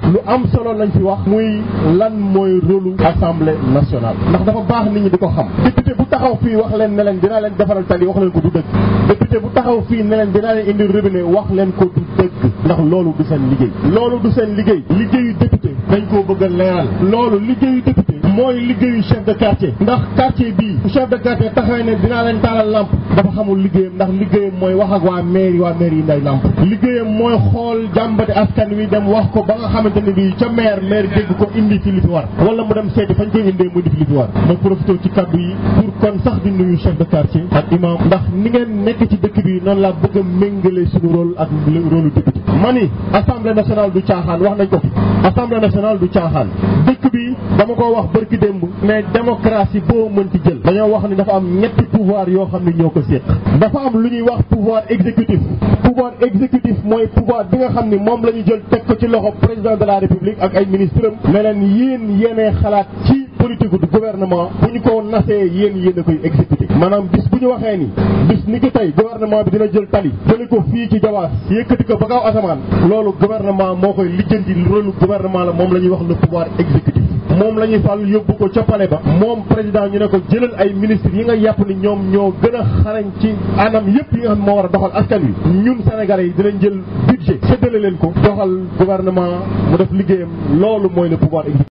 lu am solo lañ fi wax muy lan mooy rôlu assemblée nationale ndax dafa baax nit ñi di ko xam député bu taxaw fii wax leen ne leen dinaa leen defaral tali wax leen ko du dëgg député bu taxaw fii ne leen dinaa leen indi robinet wax leen ko du dëgg ndax loolu du seen liggéey loolu du seen liggéey liggéeyu député dañ koo bëgg a leeral loolu liggéeyu député mooy liggéeyu chef de quartier ndax quartier bii chef de quartier taxawee ne dinaa leen taalal lamp dafa xamul liggéeyam ndax liggéeyam mooy wax ak waa mairie waa mairie yi nday lamp liggéeyam mooy xool jàmbati askan wi dem wax ko ba nga xamante ne bii ca maire maire dégg ko indi fi li fi war wala mu dem seeti fañ koy indee mu indi fi li fi war ma profité ci kaddu yi pour kon sax di nuyu chef de quartier ak imam ndax ni ngeen nekk ci dëkk bi noonu laa bëgg a méngale suñu rôle ak rôle député ma ni assemblée nationale du caaxaan wax nañ ko fi assemblée nationale du caaxaan dëkk bi dama ko wax bërki démb mais démocratie boo mënti jël dañoo wax ni dafa am ñetti pouvoir yoo xam ne ñoo ko séq dafa am lu ñuy wax pouvoir exécutif pouvoir exécutif mooy pouvoir bi nga xam ni moom la ñu jël teg ko ci loxo président de la république ak ay ministres am ne leen yéen yéenee xalaat ci politique du gouvernement bu ñu ko nasee yéen yéen a koy exécuté maanaam bis bu ñu waxee ni bis ni ki tey gouvernement bi dina jël tali jëli ko fii ci jawaas yëkkati ko ba kaw asamaan loolu gouvernement moo koy lijjanti rôle gouvernement la moom la ñuy wax le pouvoir exécutif moom la ñuy fàll yóbbu ko ca palais ba moom président ñu ne ko jëlal ay ministres yi nga yàpp ni ñoom ñoo gën a xarañ ci anam yëpp yi nga xam ne moo war a doxal askan wi ñun sénégalais yi dinañ jël budget séddale leen ko doxal gouvernement mu def liggéeyam loolu mooy le pouvoir exécutif